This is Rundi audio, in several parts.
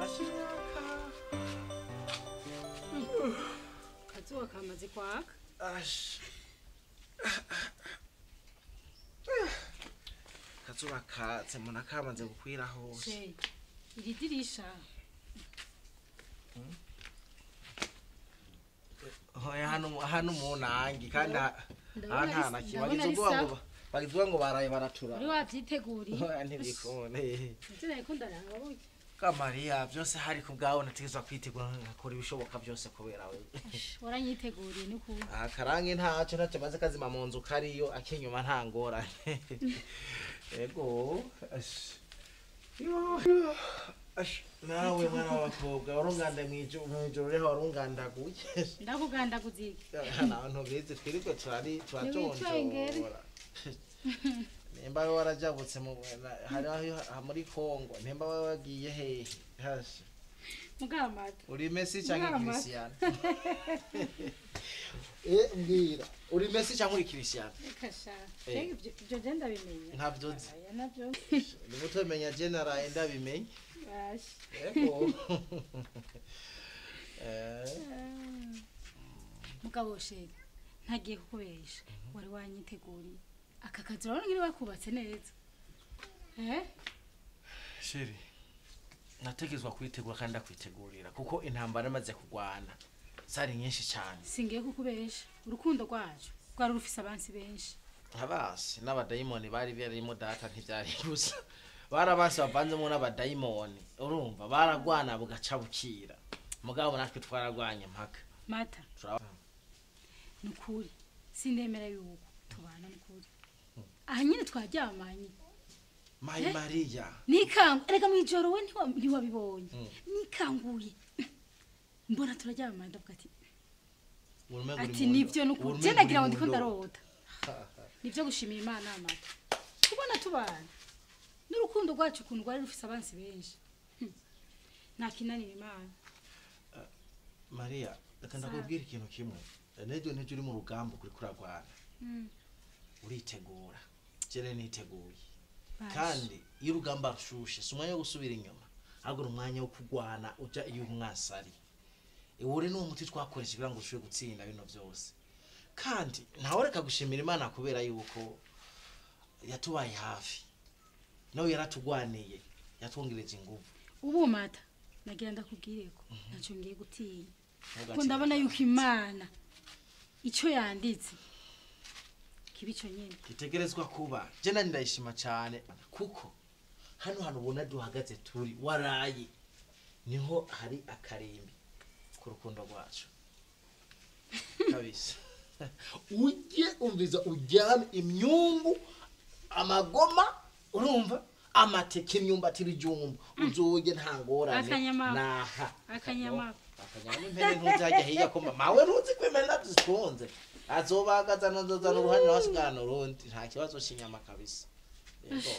ashaka kazuba kamaze kwaka ash kazuba katse mbona kamaze gukwira hose she iri dirisha hoya hano hano munangi kandi ha- aha ndabona nta ari- na kimwe ndabona bagize ari ubwoba sawa. ngo bagize ngo baraye baratura wari wavyiteguriye hoya ntibikone ivyo nariko ndaraba burya kamariya byose hari ku bwawe nategezwa kwitegura ngakora ibishoboka byose kubera we waranyiteguriye ni kuba aha karange ntacyo ntacyo maze kazima mu nzu kariyo akinyuma nta ngorane ego ash. Yo, yo. Ash, nawe mwana w'abakobwa warunganda mw'ijoro mw'ijoro reho warungandaguye ndakugandaguza iki nabantu bizi twirirwe turari Ntiwitwengere. turajonjora nimba we warajabutse mu na- hari aho ha- muri kongo nimba we wagiye hehe hasha mugamata uri Messi cyangwa Mama. Cristiano eh mbwira uri Messi cyangwa uri Cristiano reka sha Eh. Mbega ivyo ivyo je ndabimenya Ntavyo nzi. Aya navyo ni muto menya general ndabimenye Basha. ego eh mugabo sheri ntagiye kukubesha wari wanyiteguriye aka kazi urabona ngiri bakubatse neza eh sheri nategezwa kwitegura kandi ndakwitegurira kuko intambara imaze kugwana zari nyinshi cyane singiye kukubesha urukundo rwacu rwari rufise abansi benshi abasi n'abadayimoni bari barimo data ntibyari gusa bari abasi bavanzemo n'abadayimoni urumva baragwana bugaca bukira mugabo natwe twaragwanye mpaka mata Turaba- ni ukuri sindemera yuko tubana ni ukuri aha nyine twaryamanye mayi Eh? mariya nikangu erega mu ijoro we ntiwa- ntiwabibonye Mm. nikanguye mbona turaryamanye ndavuga ati urumengo uri ati mu nivyo ndo- ni ukuri urumengo je nagira ngo uri ndiko mu ndo. ndarota nivyo gushimira imana amata kubona tubana n'urukundo rwacu ukuntu rwari rufise abansi benshi Hmm. ntakinanira imana mariya reka ndakubwira ikintu kimwe nejo nejo uri mu rugamba kuri kuragwana Mm. uritegura jere niteguye Basha. kandi iyo urugamba rushushe si umwanya wo gusubira inyuma ahubwo ni umwanya wo kurwana uja iyo umwasi ari uri ni umuti twakoresha kugira ngo ushobore gutsinda bino byose kandi ntawe reka gushimira imana kubera yuko yatubaye hafi nawe yaratugwaniye yatwongereje ingufu ubu mata nagira ndakubwire ko ntacyo ngiye gutinya kuko Ntugacike ndabona cyane. yuko imana icyo yanditse kiba icyo nyine gitegerezwa kuba je nani ndayishima cyane kuko hano hantu ubona duhagaze turi waraye niho hari akarimbi ku rukundo rwacu kabisa ujye umviza ujyame imyumbu amagoma urumva amateke imyumbati ibijumba uzoge nta ngorane Akanyama. naha Akanyama. akanyama impene ntuzajya hirya ko mawe ntuzi ko impene zikunze azobagaza nzozana uruhande wasigana urundi nta kibazo cy'inyama kabisa Yego.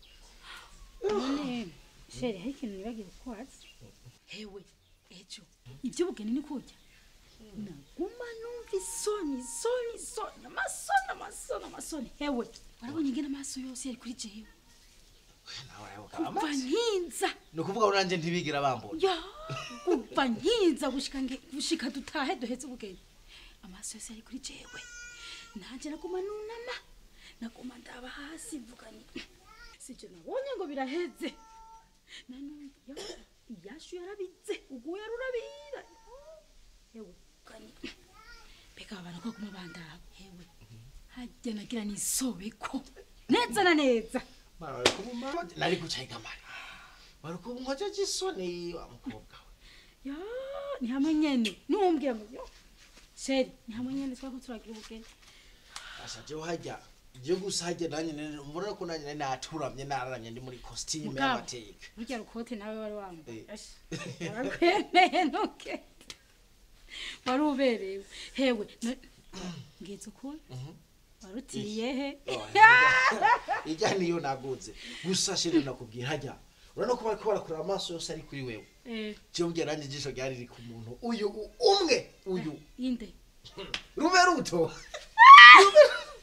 none sheri hari ikintu nibagiwe kukubaza hewe ejo iby'ubugeni ni kurya naguma numva isoni isoni isoni amasoni amasoni amasoni hewe warabonye ingene amaso yose yari kuri jewe nawe urayoboka kuva amazi nkinza ni ukuvuga ngo nanjye ntibigira bambona ya kuva nkinza gushika nge- gushika dutahe duheze ubugeni amaso yose yari kuri jewe nanje naguma nunama naguma ndaba hasi mvuga ni sije nabonye ngo biraheze nanumva ya iyashu yarabize uguye rurabira yewe kani mbega abantu ko kuma bandaba yewe hajya nagira nisobeko neza na neza Mara, wari kumuma nari gucayiga mari wari kumwoja gisoni wa mukobwa we ya ni hamwe nyene numbwira ngo yo sheri ni hamwe nyene twako turagira ubugeni ashaje hajya je gusa hajya nanjye nene- mbona ko nanjye nari naturamye nararamye ndi muri costume Mugabo. y'amateka burya rukote nawe wari wambaye Eh. Ashi, warakwemeye ntuke wari uberewe hewe na- ngize ukuri warutiriye he ijya niyo naguze gusa shiri nakubwira hajya urabona ko bariko barakura amaso yose ari kuri wewe Eh, je mbwira nanjye ijisho ryari riri ku muntu uyu u- umwe uyu inde rube ruto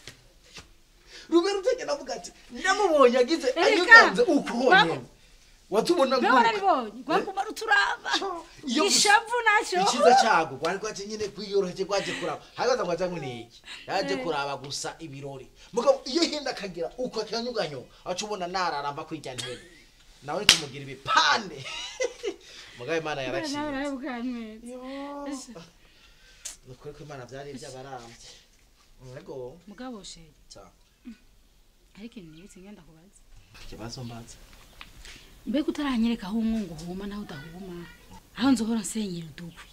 rube ruto njye navuga ati ndamubonye agize Erega, anyuganze uko baba- nyene watubona mbe nguruka warabibonye rwaguma ruturaba iyo ishavu naco icyiza cyago rwari rwaje nyine kwiyoroheje rwaje kuraba hagaze ngo azanywe n'iki yaje kuraba gusa ibirori mugabo iyo hinda akagira uko akanyuganyo aca ubona nararamba kwirya ntebe nawe kumugira ibipande mugabo imana yaraciye ni ukuri ko imana byari iby'abarambye yego mugabo sheri Sa. ariko ikintu nibutse ngenda kubaza ikibazo mbaza mbega utaranyereka aho umwungu uhuma naho udahuma aho nzohora nsenyera udukwi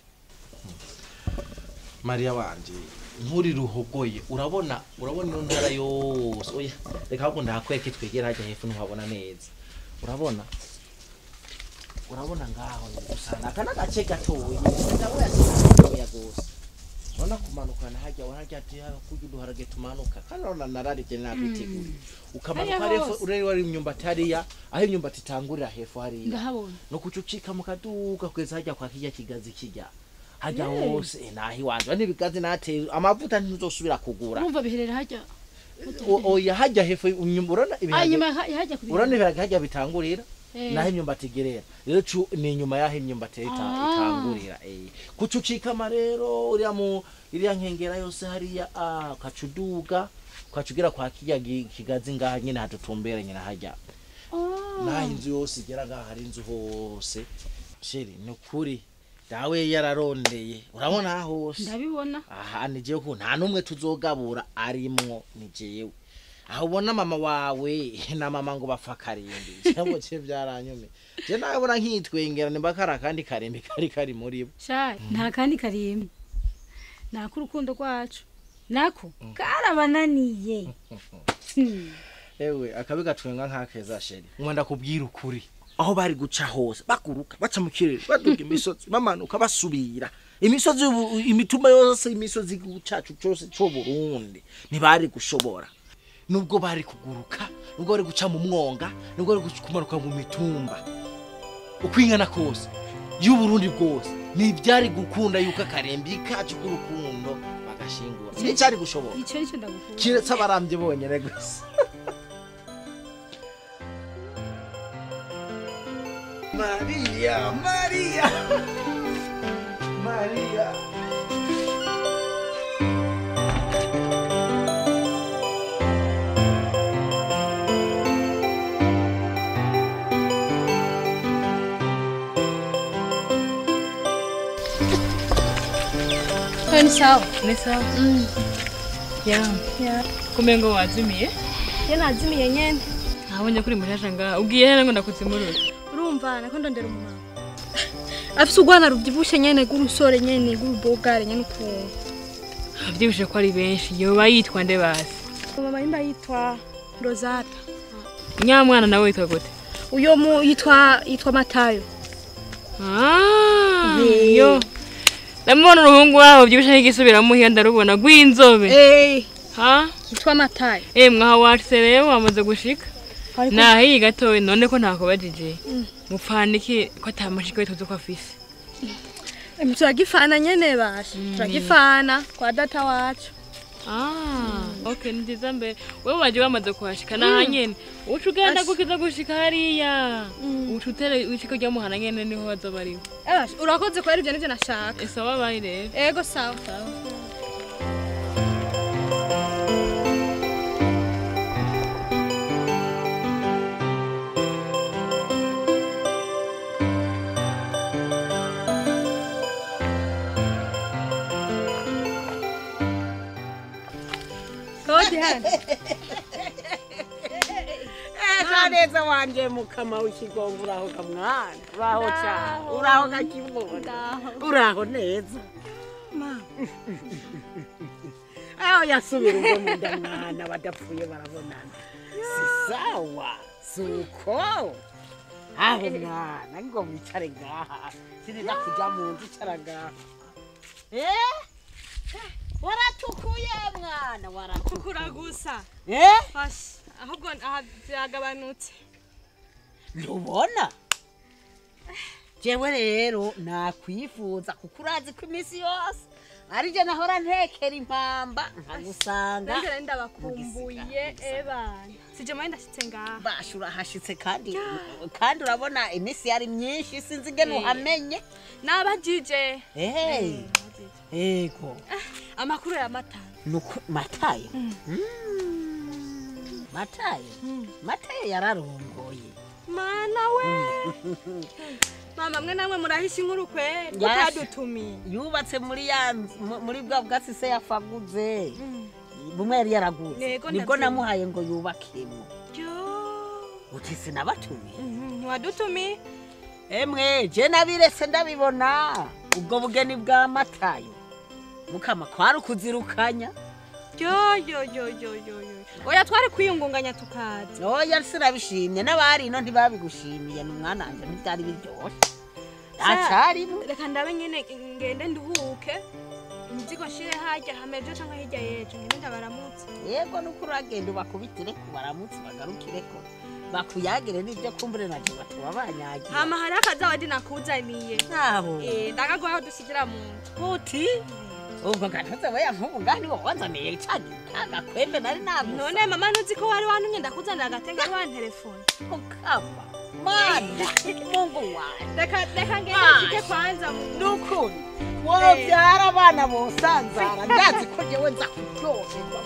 mariya wanje nturi ruhogoye urabona urabona ino ntara yose oya reka ahubwo ndahakwereke twegera hajya hepfo ntuhabona neza urabona urabona ngaho usanga aka n'agace gatoya ndabona yasigaye gose urabona kumanukana hajya warajya ati kurya uduharage tumanuka kandi urabona nararibye nakwitegura ukamanuka Hariya hepfo hose. ureba ari imyumbati hariya aho imyumbati itangurira hepfo hariya ndahabona no kucucika mukaduka kugeza hajya kwa kirya kigazi kijya hajya hose eh, naho iwanje n'ibigazi nateye amavuta ntuzosubira kugura urumva biherera hajya O- oya hajya hepfo inyuma urabona ah ibiharage inyuma ya- yahajya kubira urabona ibiharage hajya bitangurira Eh. naho imyumbati igerera rero cu- ni inyuma yaho imyumbati ita- Ah. itangurira eh. kucucikama rero uriya mu iriya nkengera yose hariya ah, ukacuduga ukacugira kwa kirya gi- kigazi ngaha nyine hadutumberanye na hajya naho inzu yose igera ngaha hari inzu hose sheri ni ukuri dawe yararondeye urabona aha hose ndabibona aha ni jewe ko nta n'umwe tuzogabura arimwo ni jewe aho ubona mama wawe na mama ngo bapfa karimbi cyangwa cye byaranyume je nabona nkitwengera nimba kari akandi karimbi kari kari muri bo shayi nta kandi karimbi nako urukundo rwacu nako karabananiye Hmm. ewe akabi gatwenga nk'akeza sheri nkunda kubwira ukuri aho bari guca hose baguruka baca mu kirere baduga imisozi bamanuka basubira imisozi y'ubu- imituma yose imisozi cacu cose co Burundi ntibari gushobora nubwo bari kuguruka nubwo bari guca mu mwonga nubwo bari guca- kumanuka mu mitumba ukwingana kose y'uburundi bwose ntibyari gukunda yuko akarembi kacu k'urukundo bagashingura nticyari gushobora icyo nicyo ndagukunda kiretse abarambye bonyine gusa Maria, Maria, Maria. ni sawa ni sawa ya kumbe ngo wazimiye ye nazimiye nyene ntabonye kuri mushasha ngaha ubwiye hera ngo ndakuzimurura urumva nako ndondera umumama afise urwana ruvyibushe nyene rw'urusore nyene rw'urubogare nyene ukuntu abyibushe ko ari benshi yoba yitwa nde basi mama yimba yitwa rosata nyamwana nawe witwa gute uyo mu yitwa yitwa matayo Ah, Ye. yo ndamubona uruhungu wabo byibushe nk'igisubiramo hiyo ndarubona rw'inzobe eh ha yitwa matayo eh mwaha wacu rero wamaze gushika Ariko- nahiye gatoya none ko ntakubajije mupfaniki ko atamashika tuzi ko afise Em, turagifana nyene basha turagifana kwa data wacu Ah, okay ni byiza mbere wewe waje wamaze kuhashika naha nyene uca ugenda gukiza gushika hariya uca utere ushika rya muhana nyene niho bazoba ariwe Eh, basha, urakoze kwera ivyo nivyo nashaka ese wabaye rero ego sawa Kodi hano neza wanje mukama w'ikigongo uraho kamwana uraho cyane uraho kakibona uraho neza aho yasubira ubwo mu nda mwana badapfuye barabonana si sawa si uko aho mwana ngo wicare ngaha siniza kuja mu nzu icara ngaha eh waratukuye mwana waratukuye kukura gusa eh Fasha, ahubwo aha byagabanutse ntubona jewe rero nakwifuza kuko urazi ko iminsi yose arije nahora ntekera impamba nkagusanga nanjye rero ndabakumbuye ebana sije mwe ndashitse ngaha basha urahashitse kandi kandi urabona iminsi yari myinshi sinzi ingene uhamenye nabajije Hey, ego amakuru ya mata nuko matayo Mm. matayo matayo yararongoye mana we mama mwe namwe murahisha inkuru kweri Yasha. utadutumiye yubatse muri ya nzu- mu- muri bwa bwatsi se yafaguze bumwe yari yaraguze Yego, nibwo ndabyumva. namuhaye ngo yubakemo yo uti sinabatumiye ntiwadutumiye emwe je nabirese ndabibona ubwo bugeni bwa matayo mukama kwari ukuzirukanya yo yo yo yo yo yo oya twari kwiyungunganya tukaza oya sinabishimye n'abari ino ntibabigushimiye ni umwana wanje ntibyari biryoshe acarimo reka ndabe nyine ngende nduhuke imizigo nshire harya hamejo cyangwa hirya yejo ngende ndabaramutse yego nuko uragenda ubakubitire ku baramutse bagarukireko bakuyagire n'ibyo kumbure naje batuba banyagiye hama hari akazawadi nakuzaniye ntaho Eh, ndakaguha dusigira mu nzu uti ubwo gatoze weya nk'ubu ngaho niwo wanzaniye cagi kagakwembe nari nagusa none mama ntuzi ko wari wantumye ndakuzanira agatenge ari wantelefone ukama mana mungu wanjye reka reka ngende Bye. nshike kwanza mu nukuri wobyara abana bosanzara ndazi ko jewe nza kuryoherwa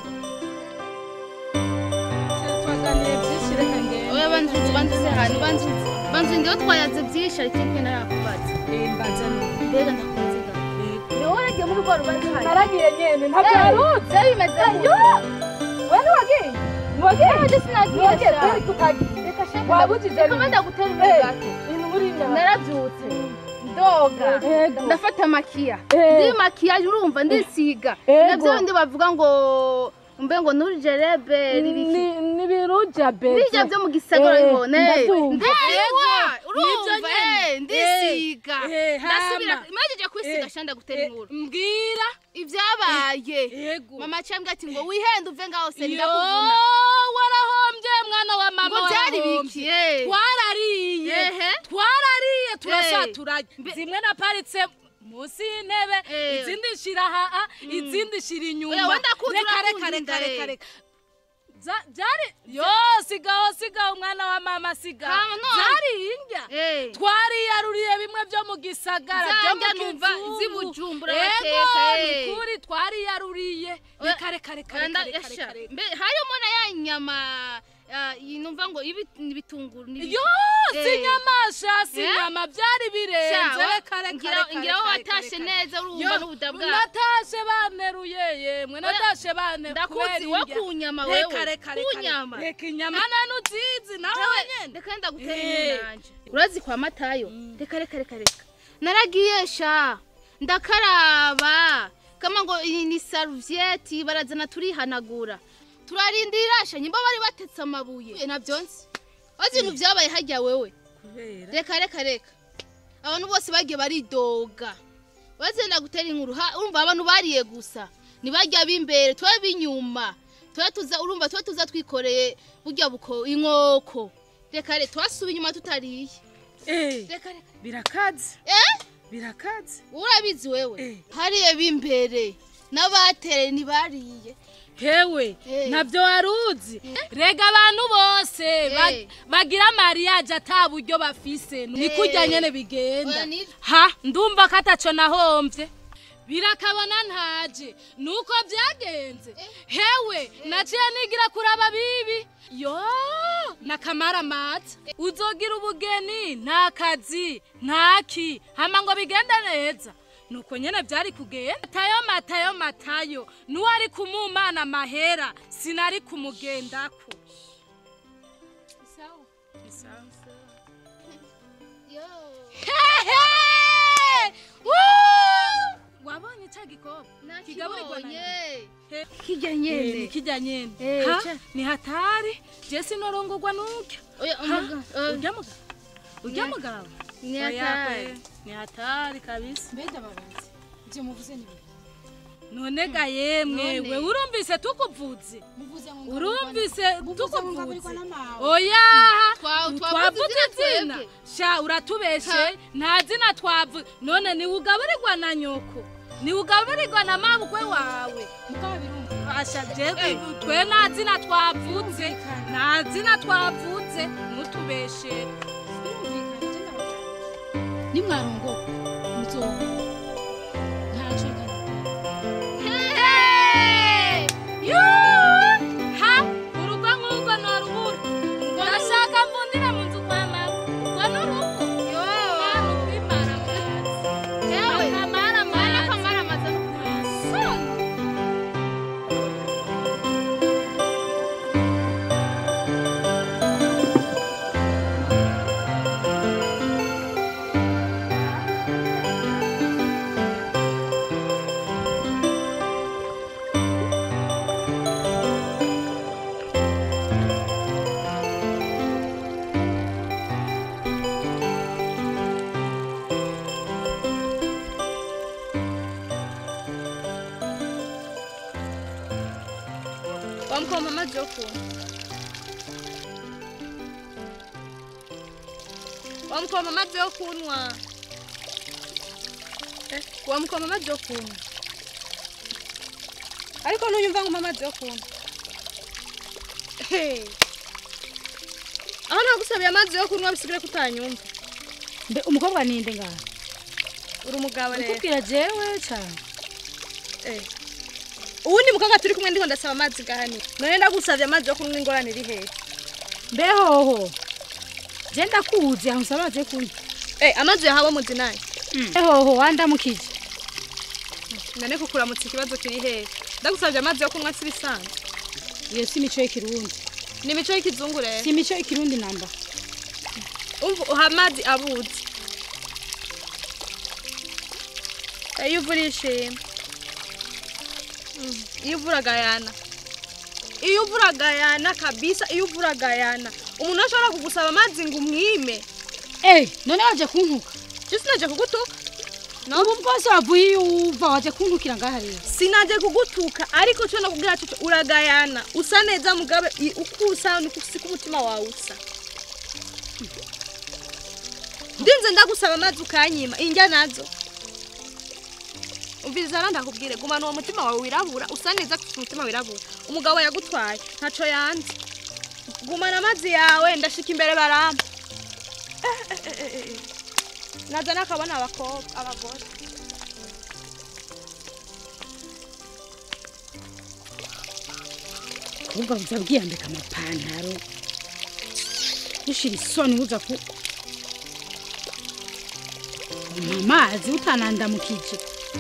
twaganiriye byinshi reka ngende oya banzuzi banzuze hano banzuzi banzuzi ndiho twayaze byinshi ariko imwe narakubaza mbaza mbega ndakunze ga niwe waragiye muri rwa rubanza hano naragiye nyene ntabyo yarutse byari bimeze ayo we ntiwagiye ntiwagiye ntabwo sinagiye ntiwagiye sha. kweri tukagiye reka shaka wabugize reka mbe ndagutera imbere Eh. gato ibintu buriya narabyutse ndoga Ego. ndafata makiya Eh. ndi makiyaje urumva ndisiga Ego. nabyo bindi bavuga ngo mbe ngo nuri jerebe ririki ni ni biruja beze bijya byo mu gisagara Eh, bibone ndabyumva. ndewa Nibyo urumva nyene. eh, ndisiga Eh, hama. ndasubira imajeje kwisiga Eh, shanda gutera Eh, inkuru mbwira ibyabaye yego mama cyambwa ati ngo wihende uve ngaho se yo ndakuvuna warahombye mwana wa mama ngo byari warahombye. biki eh. twarariye Ehe. twarariye turasa Eh. turarya Mbe- zimwe naparitse munsi y'intebe Eh. izindi shira haa izindi shira Oya, inyuma wenda kuza reka reka urakunda reka inda, reka eh. reka Za- byari yo sigaho sigaho umwana wa mama sigaho Kama none. byari indya Eh. twariyaruriye bimwe byo mu gisagara Za byo mu ndya numva kizungu. z'ibujumbura Ego, bateka, eh. ni ukuri twariyaruriye Oya, reka reka reka Anda- reka reka esha, reka reka mbe harimo na ya nyama ah, iyi numva ngo ibi- ibitunguru n'ibiki. yo si Eh. nyamasha si Eh? nyama byari birenze Sha, wa- reka reka ngira- reka ngira reka aho reka watashe reka. neza urumva Yo, n'ubuda bwawe natashe baneruye yemwe natashe baneruye ndakuzi we kunyama wewe reka reka reka kunyama reka inyama nanu uzizi nawe Nawe, nyene reka ndagutera Eh. inkuru nanje urazi kwa matayo reka reka reka reka naragiye sha ndakaraba kama ngo iyi ni saruviyeti barazana turihanagura turarindira sha nyimba bari batetse amabuye nabyo nzi wazi ibintu byabaye hajya wewe reka reka reka abantu bose bagiye baridoga bazenda gutera inkuru ha- urumva abantu bariye gusa ntibajya b'imbere tuba b'inyuma tuba tuza urumva tuba tuza twikoreye burya buko inkoko reka reka twasuba inyuma tutariye Eh, reka reka birakaze eh birakaze urabizi wewe Eh. hariye b'imbere n'abatereye ntibariye hewe Eh. ntabyo wari uzi rega abantu bose ba- Eh. bagira mariage ata buryo bafise ni Eh. kurya nyene bigenda Oya, ni- ha ndumva ko ataco nahomvye birakabona ntaje nuko byagenze hewe naciye nigira kuraba bibi yo nakamaramatsa uzogira ubugeni nta kazi ntaki hama ngo bigende neza nuko nyene byari kugenda matayo matayo matayo nuwari kumumana mahera sinari kumugendako Sawa. Isawa. Yo. Hehe! Woo! wabonye ca gikobwa kigaburirwa na nakibonye He- kijya Eh, ni nyene kijya nyene Eh, ha ca- ni hatari je sinorongorwa n'urya oya Ha? umuga eh, urya mugabo urya mugabo ni Oya hatari kwe, ni hatari kabisa mbega babanzi ibyo muvuze ni biki none ga yemwe None. we urumvise tukuvuze muvuze ngo urumvise muvuze ngo ngaburirwa tukuvuze n'amawe oya Twa- twavuze twavuze izina twebwe. sha uratubeshe nta zina twavuze none niwe ugaburirwa na nyoko niugaburirwa na mabukwe wawe mugabo birumva asha jewe twe nta zina twavuze nta zina twavuze ntutubeshere birumvikana je ndababwira nimwarongoka muzoba ntaco reka ha urugo nk'urwo norubura urashaka mvundire mu nzu kwa mama urwo n'urugo mwana ukwimara amazi akamara amazi Soni. wamukoma amazi yo kunywa wamukoma amazi yo kunywa Eh, wamukoma amazi yo kunywa ariko ntuyumva ngo amazi yo kunywa Hey. aho nagusabiye amazi yo kunywa bisigire ko utanyumva mbe umukobwa ninde ngaha uri umugabo rero ukubwira jewe cyane Eh. uwundi mukobwa turi kumwe ndiko ndasaba amazi gahani none ndagusavye amazi yo kunywa ingorane iri hehe mbehoho je ndakuzi aho nsaba amazi yo kunywa Eh, amazi yahawe muzi nayo mbehoho wandamukije none kukuramutsa ikibazo kiri hehe ndagusavye amazi yo kunywa si bisanzwe iyo si imico y'ikirundi ni imico y'ikizungu rero si imico y'ikirundi namba umva uha amazi abuzi iyo uvura ishima Mm, iyo uvura gayana iyo uvura gayana kabisa iyo uvura gayana umuntu ashobora kugusaba amazi ngo umwime eh none waje kuntuka je sinaje kugutuka ubu bwose wavuye iyo uva waje kuntukira ngaha rero sinaje kugutuka ariko cyo nakubwira cyo uragayana usa neza mugabe i- uko usa niko siko umutima wawe usa ndinze ndagusaba amazi ukanyima injya nazo umviriza rero ndakubwire gumana uwo mutima wawe wirabura usa neza kuko umutima wirabura umugabo yagutwaye ntaco yanze gumana amazi yawe ndashika imbere baramba Eh, eh, eh, eh, eh. naza nakabona abakobwa abagore ahubwo buza bwiyambika amapantaro ushira isoni buza ku mu mazi utanandamukije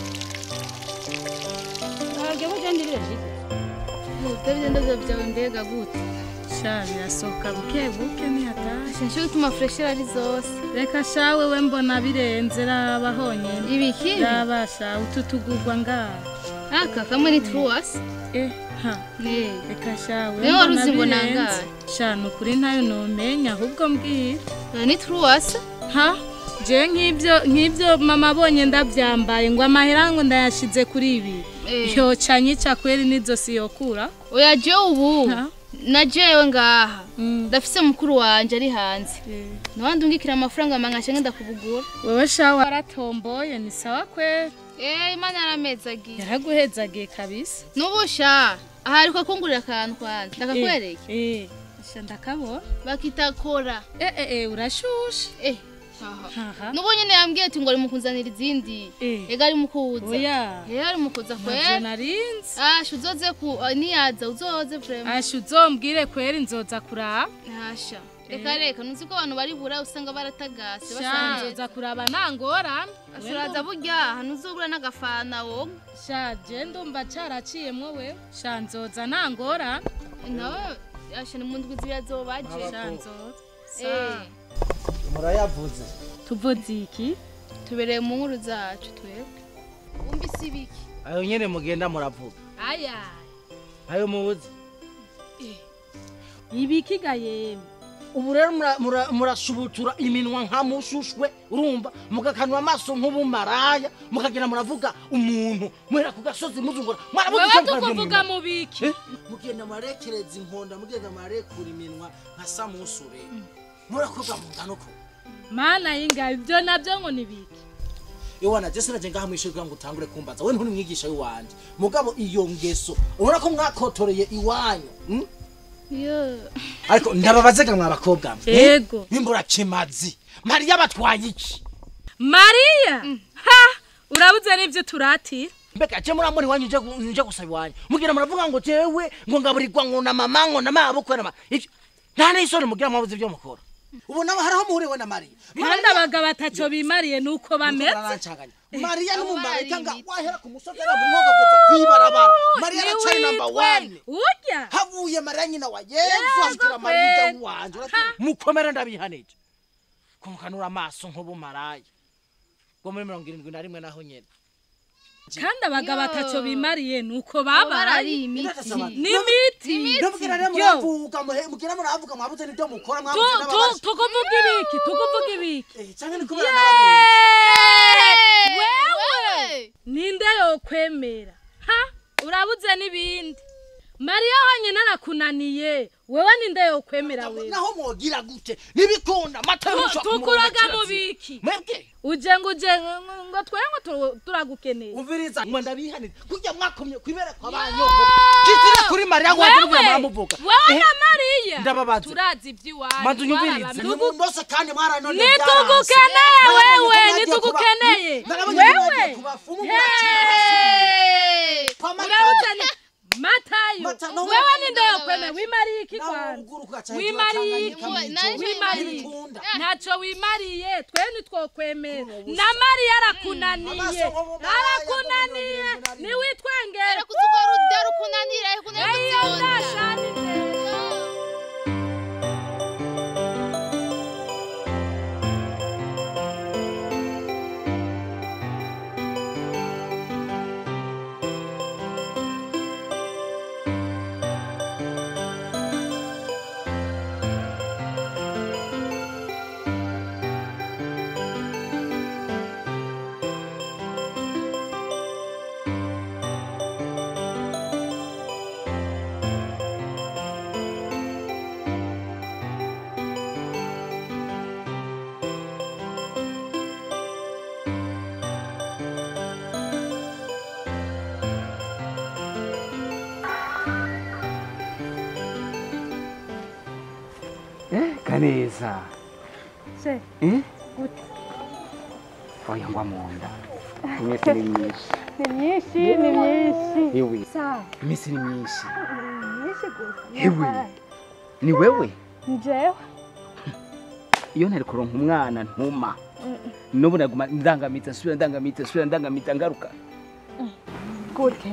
ntabwo bugendirire David ndavyo byawe mbega gute sha birasohoka buke buke ntihatahe sinshi gutuma freshera ari zose reka sha wewe mbona birenze raba honyine ibiki raba sha utu tugurwa ngaha aka kamwe ni truas eh ha ne reka sha wewe Niwe wari mbona uzi ngo birenze nangahe? sha ni ukuri ntayo nomenya ahubwo mbwira ni truas ha je nk'ibyo nk'ibyo mama abonye ndabyambaye ngo amahera ngo ndayashize kuri ibi Eh. yoca nyica kweri n'izosi yokura oya je ubu Ha? na jewe ngaha Mm. ndafise mukuru wanje ari hanze Eh. nawandi ungikira amafaranga mangashe ngenda kubugura wewe sha waratomboye ni sawa kweri eh imana yaramezagiye yaraguhezagiye kabisa nubusha aha ariko kungurira akantu kwanza ndakakwereke eh sha ndakabona bakita kora eh eh eh urashushe eh haha haha nubu nyene yambwiye ati ngo ari mukuzanira izindi Eh. ega ari mukuza oya eh ari mukuza navyo kwera narinzi asha uzoze ku niyaza uzoze vraiment asha uzombwire kweri nzoza kuraba Hasha. Reka reka nuzi ko abantu bari bura usanga baratagase sha basanze. nzoza kuraba nangorane Asuraza burya ahantu uzobura n'agafana wo. sha je ndumva caraciyemwo wewe sha nzoza nangorane Nawe asha ni mundwi zirazobaje. sha nzoza Eh, murayavuze tuvuze iki tubereye mu nkuru zacu twebwe. Umbise ibiki? ayo nyene mugenda muravuga aya ayo mubuze ibikiga yemwe ubu rero mura- mura- murasubutura iminwa nka mushushwe urumva mugakanwa amaso nk'ubumaraya mukagenda muravuga umuntu muhera ku gasozi muzungura mwarabuze wewe icyo mukora tukuvuga mu mu biki minwa. mugenda murarekereza inkonda mugenda murarekura iminwa nka samusure murakorwa mu ngano ko mana y'ingabo ibyo nabyo ngo ni biki iwana je sinaje ngaha mwishuri kugira ngo utangure kumbaza we nturi mwigisha w'iwanje mugabo iyo ngeso ubona ko mwakotoreye iwanyu mm? yo ariko ndababazega mwa bakobwa mwe Yego. bimbura kimazi mariya batwaye iki mariya ha urabuze n'ibyo turatira mbega je muramuri wanyu nje gu- nje gusaba iwanyu mugira muravuga ngo jewe ngo ngaburirwa ngo na mama ngo na mabukwe na ma ivyo nta n'isoni mugira mwabuze ibyo mukora ubu nabo hariho muhuriwe na mariya kandi abagabo ataco bimariye nuko bameze barancanganya mariya n'umumarayika nga wahera ku musozi ari mu mwaka kugeza kwibarabara mariya aracari namba wane urya havuye mariya nyina wa yezu agira mariya wanje mukomere ndabihanije kumukanura amaso nk'ubumaraya bwo muri mirongo irindwi na rimwe naho nyene kandi abagabo Yo. ataco bimariye nuko baba babaye ari imiti n'imiti ndabwira rero Yo. muravuga muhe- mugira muravuga mwabuze n'ibyo mukora Tu- mwabuze tu- n'ababaje tukuvuga ibiki tukuvuga ibiki Eh, canke ni kubera n'ababizi wewe ninde yokwemera ha urabuze n'ibindi mariya honyine arakunaniye wewe ninde yokwemera wewe naho mwogira gute nibikunda amata Tu- y'umushwa tukuraga mu biki mwebwe uje ngo uje ngo- ngo twe ngo tu- turagukeneye umviriza mwe ndabihanira kurya mwakomye kwibere kwa banyoko kitire kuri mariya ngo wagire wewe muramuvuga wewe Eh, na mariya ndababaza. turazi iby'iwanyu manzu nyumvirize Warabamye. nimundose kandi mwaranone nitugukeneye wewe nitugukeneye wewe Hey! urabuze ni matayo Mata, no, wewe wewe ninde yokwemera wimariye iki kwanza wimariye iki wimariye ntacyo wimariye twe ntitwokwemera na mariya arakunaniye arakunaniye niwitwengere Era kuzuga rudero kunanira kunanira eyo ndashanije kaneza se Eh? gute oya ngwa mu nda iminsi ni myinshi ni myinshi ni myinshi yewe sawa iminsi ni myinshi ni myinshi gusa Hewe. ni wewe njewe iyo ntari kuronka umwana ntuma n'ubu naguma ndangamitse nsubira ndangamitse nsubira ndangamitse ngaruka gute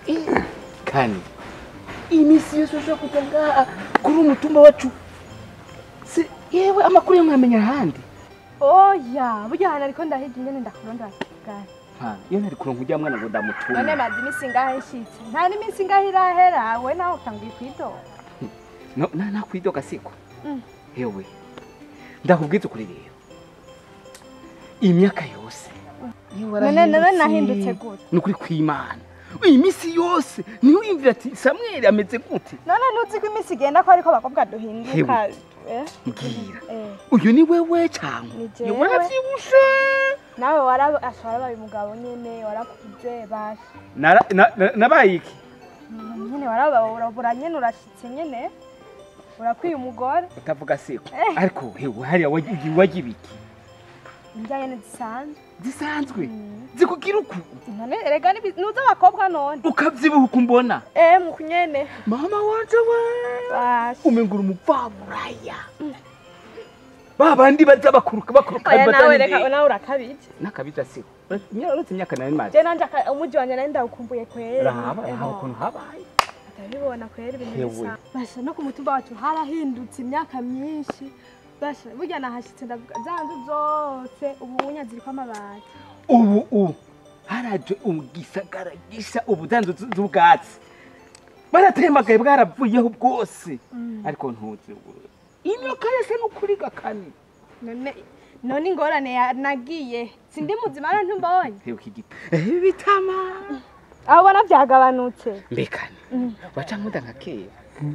kandi iminsi yose ushobora kujya ngaha kuri umutumba wacu si yewe amakuru yo mwamenya ahandi oya burya hano ariko ndahiga ingene ndakurondora kigali Ha, iyo ntari kuronka ujya mwana ngo none ndamutume maze iminsi ngahe nshitse nta n'iminsi ngahe irahera we nawe utangiye kwidoga No- na- nakwidoga siko Mm. yewe ndakubwiza ukuri rero imyaka yose yewe none none warahindutse. nahindutse gute ni ukuri kw'imana iyi minsi yose niwe wiyumvira ati samweli ameze gute none ntuzi ko iminsi igenda ko ariko abakobwa duhinduka eh? mbwira eh. uyu ni wewe cyangwa Ni jewe. yewe warabyibushe nawe wara ashobora baye umugabo nyene warakuze basha Nara- na- na- nabaye iki Mm, nyene warababura nyene urashitse nyene urakwiye umugore utavuga siko Eh. ariko hewe hariya wagiye wagira iki indya nyene zisanzwe zisanzwe Mm. zikugira uku none erega nibi- nuzi abakobwa none ukabyibuha uko mbona eh muku nyene mama wanje we basha umengura umupfaburaya ba bandi baza bakuruka bakuruka oya nawe badani reka ndende. nawe urakabije n'akabija siko uretse imyaka nari maze je nanje aka- umuji wanje nari ndawukumbuye kwera raba raba ukuntu habaye atabibona kwera ibintu Hewe. bisa basha no ku mutumba wacu harahindutse imyaka myinshi basha burya nahashitse ndavuga za nzu zose ubu unya ziriko amabati ubu ubu haraje ugisagara gisa ubudanzu z'ubwatsi baratembagaye bwaravuyeho bwose ariko ntuzi ubu imyaka yose ni ukuri gakani none none ingorane ya- nagiye sindi muzima none ntumbonye hewe iki giti eh bitama aho ubona byagabanutse mbekane waca nkunda nka kera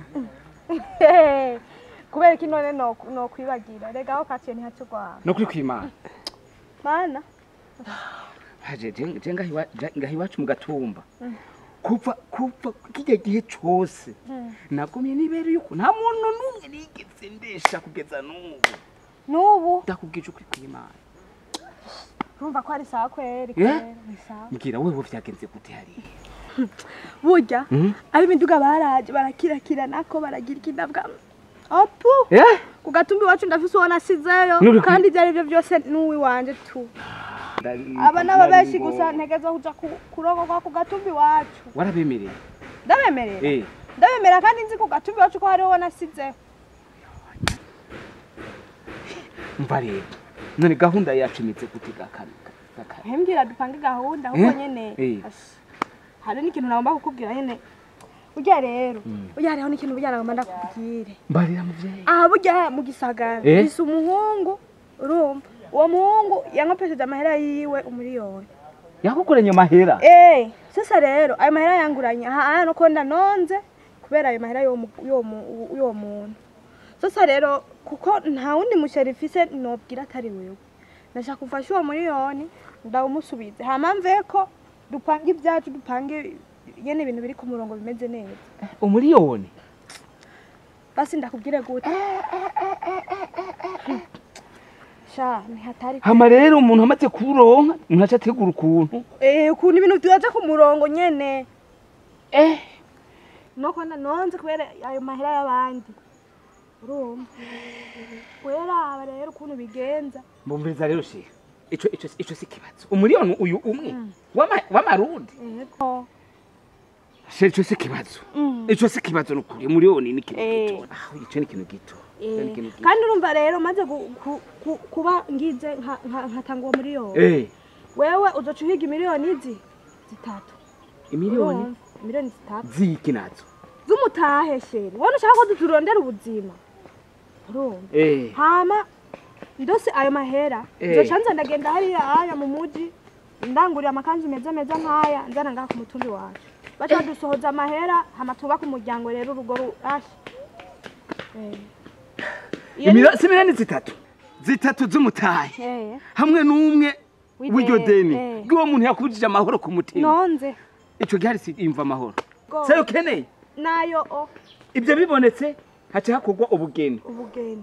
kubera iki none no- nokwibagira rega aho kaciye ntihaco rwawe no kuri kwimana mana haje je- je ngaha iwa- je- ngaha iwacu mu gatumba kuva kuva kijya gihe cose nagumye nibere yuko nta muntu n'umwe nigeze ndesha kugeza n'ubu n'ubu ndakubwije ukuri kw'imana urumva ko ari sawa kweri Eh? kweri ni sawa mbwira wewe vyagenze gute hariya burya Mhm. ab'imiduga baraje barakirakira nako baragira ikidabwa opu eh ku gatumbi iwacu ndafise uwo nasizeyo Nuri ku- kandi ibyo ari byo byose n'uwiwanje tu aba n'aba benshi gusa ntegeza kuja ku- kurongorwa ku gatumbi iwacu warabemereye ndabemerera eh ndabemerera kandi nzi ku gatumbi iwacu ko hariho uwo nasizeho mva rero none gahunda yacu imeze gute gakana gakana hembwira dupange gahunda ahubwo Eh? nyene Eh. Ashi, hari n'ikintu nagomba kukubwira nyene burya rero burya hariho n'ikintu burya nagomba ndakubwire mbarira muvyeyi aha burya mu gisagara Eh? bisa umuhungu urumva uwo muhungu yankopesheje amahera yiwe umuriyoni yakukoranye mahera Eh, sasa rero ayo mahera yanguranye aha aya nuko ndanonze kubera ayo mahera y'uwo mu- y'uwo mu- y'uwo muntu sasa rero kuko nta wundi musheri mfise nobwira atari wewe ndashaka kumfasha uwo miliyoni ndawumusubize hama mveko dupange ibyacu dupange nyene ibintu biri ku murongo bimeze neza umuriyoni basi ndakubwire gute sha ntihatari hama rero umuntu amaze kuronka umuntu aca ategura ukuntu eh ukuntu ibintu byaje ku murongo nyene eh nuko ndanonze kubera ayo mahera y'abandi urumva weraba rero ukuntu bigenza mbumviriza rero sheha ico ico ico si kibazo umuriyoni uyu umwe w'ama- w'amarundi yego sheha ico si kibazo Mm. ico si kibazo nukuri umuriyoni ni ikintu Eh. gito ah ico ni ikintu gito Ico ni Eh, ikintu gito. kandi urumva rero maze gu- ku- ku- kuba ngize nka- nka- nkatanga uwo miliyoni eh wewe uzoca uhiga miliyoni izi zitatu imiliyoni Urumva? miliyoni zitatu ziki nazo z'umutahe sheri wone ushaka ko turondera ubuzima urumva eh hama ndose ayo mahera Eh. nzoca nza ndagenda hariya aya mu muji ndangurira amakanzu meza meza nk'aya nzana ngaha ku mutumbi wacu baca badusohoza amahera hama twubake umuryango rero urugo rurashe Eh. Iyo ni- Imilo- si miliyoni zitatu zitatu z'umutahe Eh, hamwe n'umwe W'ideni, w'iryo deni eh. bw'uwo muntu yakubujije amahoro ku mutima nonze ico gihari si imva amahoro Go. sayo ukeneye nayo o ibyo bibonetse haca hakorwa ubugeni ubugeni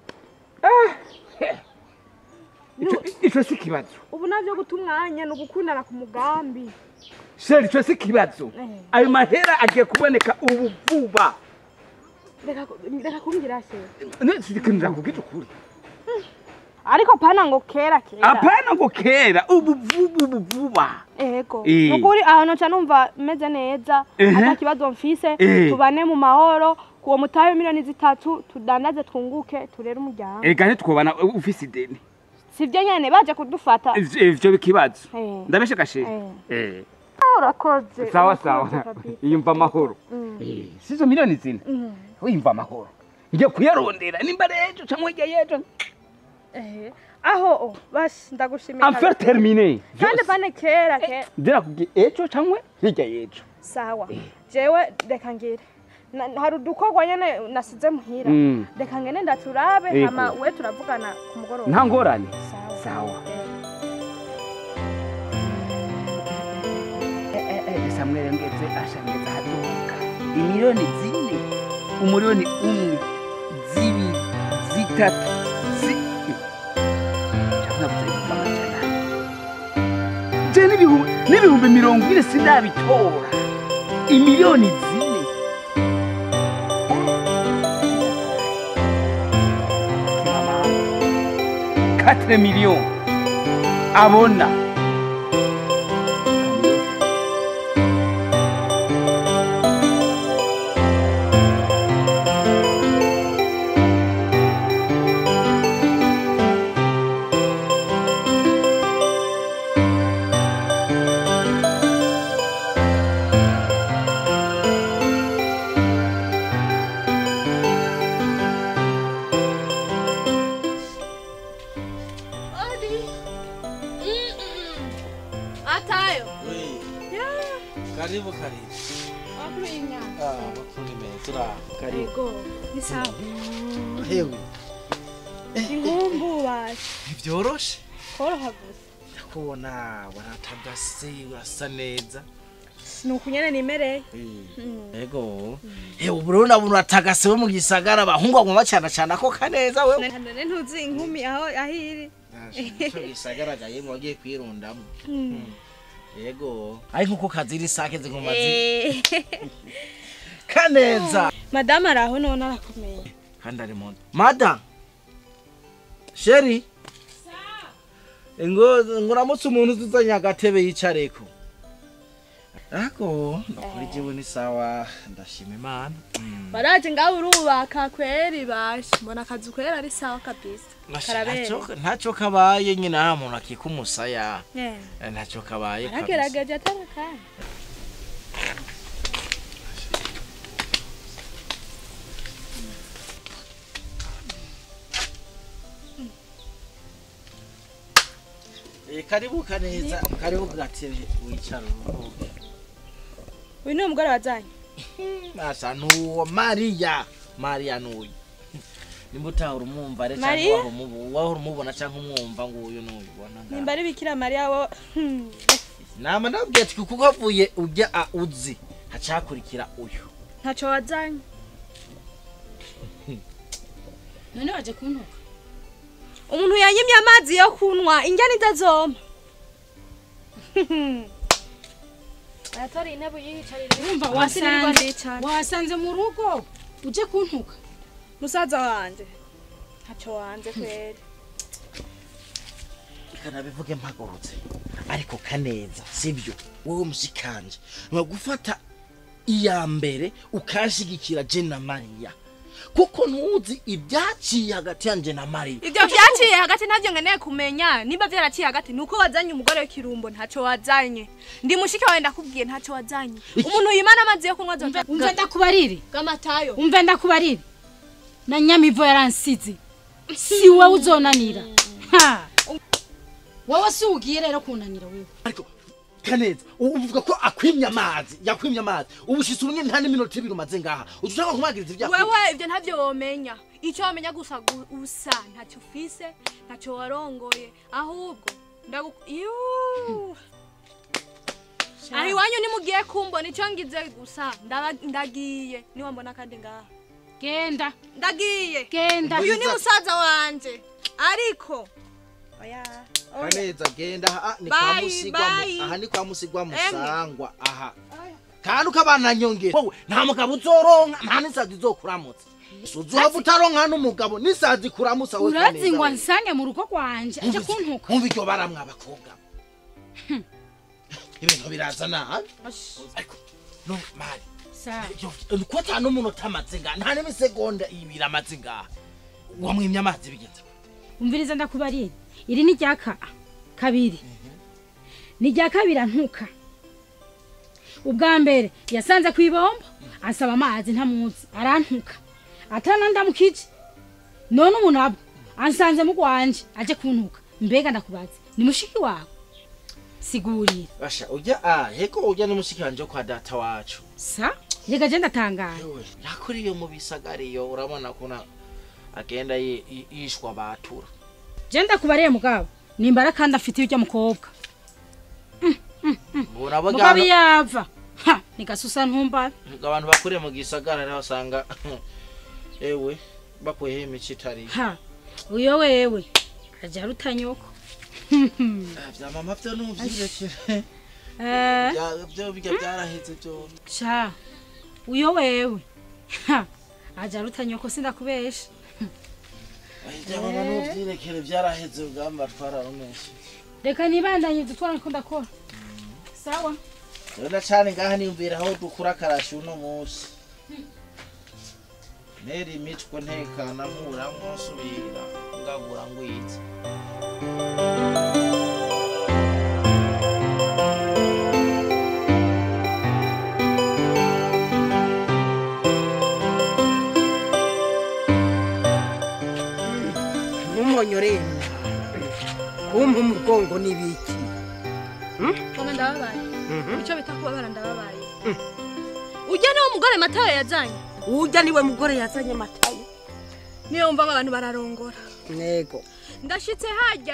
Ico- ico si kibazo ubu navyo guta umwanya ni ugukundana ku mugambi sheri ico si kibazo Eh. ayo mahera agiye kuboneka ubu vuba reka ku- reka kumbwira se sikinira kubwira ukuri ariko pana ngo kera kera apana ngo kera ubu vuba ubu vuba ego Eh. nukuri aho noca numva meze neza Ehe. ata kibazo mfise Eh. tubane mu mahoro kuwo mutahe miliyoni zitatu tudandaze twunguke turere umuryango ega ntitwobana ufise ideni sivyo nyene baje kudufata Ivyo- ivyo bikibazo Eh. ndabeshe gasheri Eh. Eh. urakoze sawa urakoze sawa kabisa. iyumva amahoro Eh, sizo miliyoni zine Mm. wiyumva amahoro ngiye kuyarondera nimba rejo cyangwa hirya yejo Eh. aho o basi ndagushimiye amfer kabisa. termine kandi pane kera kera ndirakubwiye ejo cyangwa hirya yejo sawa jewe reka ngire Na- hari udukorwa nyene nasize muhira Mm. reka ngene ndaturabe Yego. hama we turavugana ku mugoroba nta ngorane sawa sawa Eh. samwere ngeze ashangeze haduka imiliyoni zine umuliyoni umwe zibiri zitatu zi Cyangwa navuze ibihumbi amajana ane. je n'ibihumbi n'ibihumbi mirongo ine sindabitora imiliyoni zine quatre millions abona atayo karibu karibu Ah, makuru meza uraho karibu Ego, ni sawa. hewe Inkumbu basi. ntibyoroshe Koroha gusa. ndakubona waratagase urasa neza ni ukunyene nimereye ego ewe ubu rero nabona uratagase wo mu gisagara abahungu baguma bacana cana ko kaneza we none ntuzi inkumi aho aho iri ico gisagara gaye mu wagiye kwirundamo yego ariko uko kazira isake ziguma zi kaneza madamu ari aho none arakomeye kandi ari mu mada sheri ngo ngo uramutse umuntu uzuzanye agatebe yicareko ako ndakora igiwe ni sawa ndashima imana baraje ngaho urubaka kweri bashe mbona akazi kwera ari sawa kabisa Karabere. Ntacyo- ntacyo kabaye nyine nta muntu akika umusaya Eh, Eh, ntacyo kabaye kabisa aragerageje atari kandi Eh, karibu kaneza karibu gatebe wicara uruhuke uyu ni umugore wajyanye asa nuwo mariya mariya nuyu nimba utahora umwumva re Mariya? cyangwa wahora umubu- wahora umubona cyangwa umwumva ngo uyu nuyu ubona ngaho. nimba ari bikira mariya wo hmm, nama nabwiye ati kuko havuye ujya a uzi hacakurikira uyu ntacyo wajyanye none waje kuntuka umuntu yanyimye amazi yo kunywa injyana idazoma ayatora intebe yiyicarire urumva hasi nirwo wasanze ndicara wasanze mu rugo uje kuntuka musaza wanjye ntacyo wanze kweri kanabivuge mpagurutse ariko kaneza sibyo wowe mushikanje ni gufata iya mbere ukashigikira je na mariya kuko ntuzi ibyaciye hagati yanje na mariya ibyo byaciye hagati ntabyo nkeneye kumenya nimba byaraciye hagati ni uko wazanye umugore w'ikirumbo ntacyo wazanye ndi mushiki wawe ndakubwiye ntacyo wazanye umuntu yimana amazi yo kunywa zoza umva ndakubarire bw'amatayo umva ndakubarire na nyamivo yaransize si wowe uzonanira ha wowe si ugiye rero kunanira wewe ariko kaneza ubu uvuga ko akwimye amazi yakwimye amazi ubushitsi urumwe nta n'iminota ibiri umaze ngaha ushaka kumwagiriza ibyaha wewe ibyo ntabyo womenya icyo wamenya gusa gu- usa ntacyo ufise ntacyo warongoye ahubwo ndagu Yuuu. aho iwanyu nimugiye kumbona icyo ngize gusa ndaba- ndagiye niwambona kandi ngaha genda ndagiye genda uyu ni musaza wanje ariko oya oya kaneza genda aha ni kwa Bye, musigwa bye. mu- aha ni kwa musigwa Emwe. musangwa aha kandi ukabana nyongera wowe nta mugabo uzoronka nta n'isazi izokuramutsa uzohava utaronka n'umugabo n'isazi ikuramutsa we urazi Kaneza ngo we. nsange mu rugo rwanje aje kuntuka mwumva iryo baramwe abakobwa ibintu biraza nabi ariko no mari sa yo- ko ata n'umuntu utamaze ngaha nta n'imisegonda ibiri amaze ngaha wamwimye amazi bigenze gute? umviriza ndakubarire iri ni rya ka kabiri ni rya kabiri antuka ubwa mbere yasanze ku ibombo ansaba amazi ntamuzi arantuka atanandamukije none ubu nabwo ansanze mu rwanje aje kuntuka mbega ndakubaze ni mushiki wawe sigurira basha ujya ah heko ujya ni mushiki wanje wo kwa data wacu sa reka je ndatangaye Yewe, yakuriye mu bisagariyo urabona kuna agenda yi- yi- yishwa batura je ndakubariye mugabo nimbara kandi afite ibyo mukobwa urabo mugabo yava ha nigasusa ntumbabe abantu bakuriye mu gisagara rero usanga ewe bakuyeho imico itari ha uyo wewe aja rutanyoko bya mama byo nuvyirekere eh Bya- byo bijya byaraheze byo sha uyo wewe ha aja rutanyoko sindakubesha bya mama nuvyirekere byaraheze ugamba twararumeshe reka nibandanye dutwara ko ndakora sawa rero ndacane ngaha niyumvira aho dukura akarashi uno munsi nera imitwe ntekana nkuramwo nsubira ngagura ngwiza ntumonyorena kumpa umugongo n'ibiki kome ndababaye icyo bita kubabara ndababaye ujya niwo mugore matayo yajyanye ujya niwe mugore yazanye amatayo niyo wumva ngo abantu bararongora ntego ndashitse hajya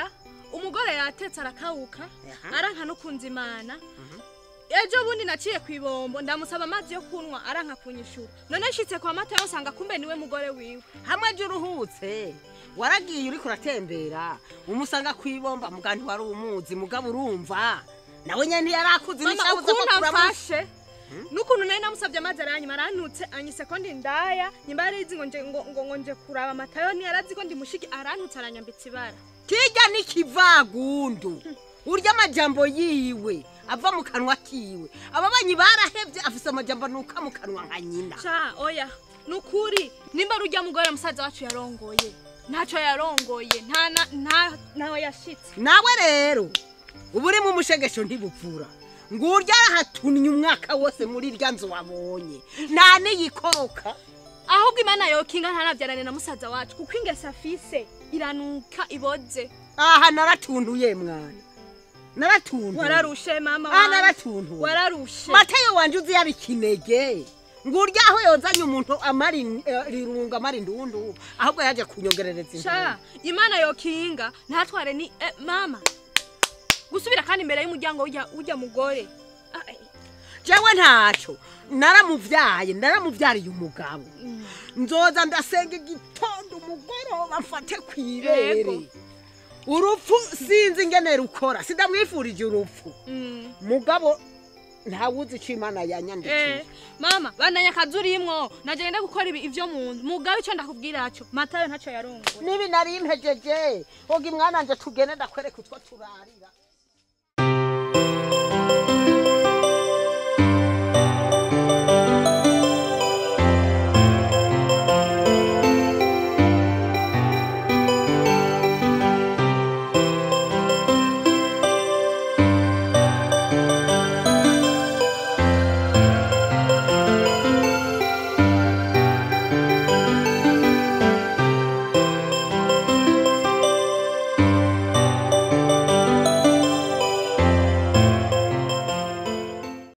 umugore yatetse arakawuka Aha. aranka no kunza imana ejo bundi naciye ku ibombo ndamusaba amazi yo kunywa aranka kunyishura none nshitse kwa mata yosanga kumbe niwe mugore wiwe hamwe jya uruhutse waragiye uriko uratembera umusanga ku ibomba muga ntiwari umuzi mugabo urumva nawe nyene ntiyarakuzi mama n'ishabuza ukuntu amakuru amfashe n'ukuntu nari namusabye amazi aranyuma arantutse anyise ko ndi ndaya nyuma yarizi ngo nje ngo ngo ngo nje kuraba amatayo ntiyarazi ko ndi mushiki arantutse aranyambitse ibara kirya n'ikivagundu urya amajambo yiwe ava mu kanwa kiwe ababanyi barahevye afise amajambo nuka mu kanwa nka nyina ca oya nukuri nimba rujya mugore musaza wacu yarongoye ntacyo yarongoye nta na- nta ntawe yashitse nawe rero uba uri mu mushegesho ntibupfura ngo urya arahatunye umwaka wose muri rya nzu wabonye nta n'iyikoroka ahubwo imana yokinga ntanabyarane na musaza wacu kuko ingese afise iranuka iboze aha naratuntuye mwana naratuntuye wararushe mama aha wanje. naratuntuye wararushe mateyo wanje uzi yaba ikinege ngo urya aho yozanye umuntu amara in- eh, rirunga amara indundu ahubwo yaje kunyongerereza intuntu sha imana yokinga ntatware ni eh, mama gusubira kandi imbere y'umuryango ujya ujya mugore Ah, eh, jewe ntaco naramuvyaye naramuvyariye umugabo nzoza ndasenga igitondo umugoroba mfate kw'ibere Yego. urupfu sinzi ingene rukora sindamwifurije urupfu mm. mugabo ntawuzi ico imana yanyandikiye Eh, mama bandanya akazi urimwo nagenda gukora ibi ivyo mu nzu mugabe ico ndakubwira co matayo ntacyo yarongoye nibi nari mpejeje oga imwananje tugende ndakwereka utwo turarira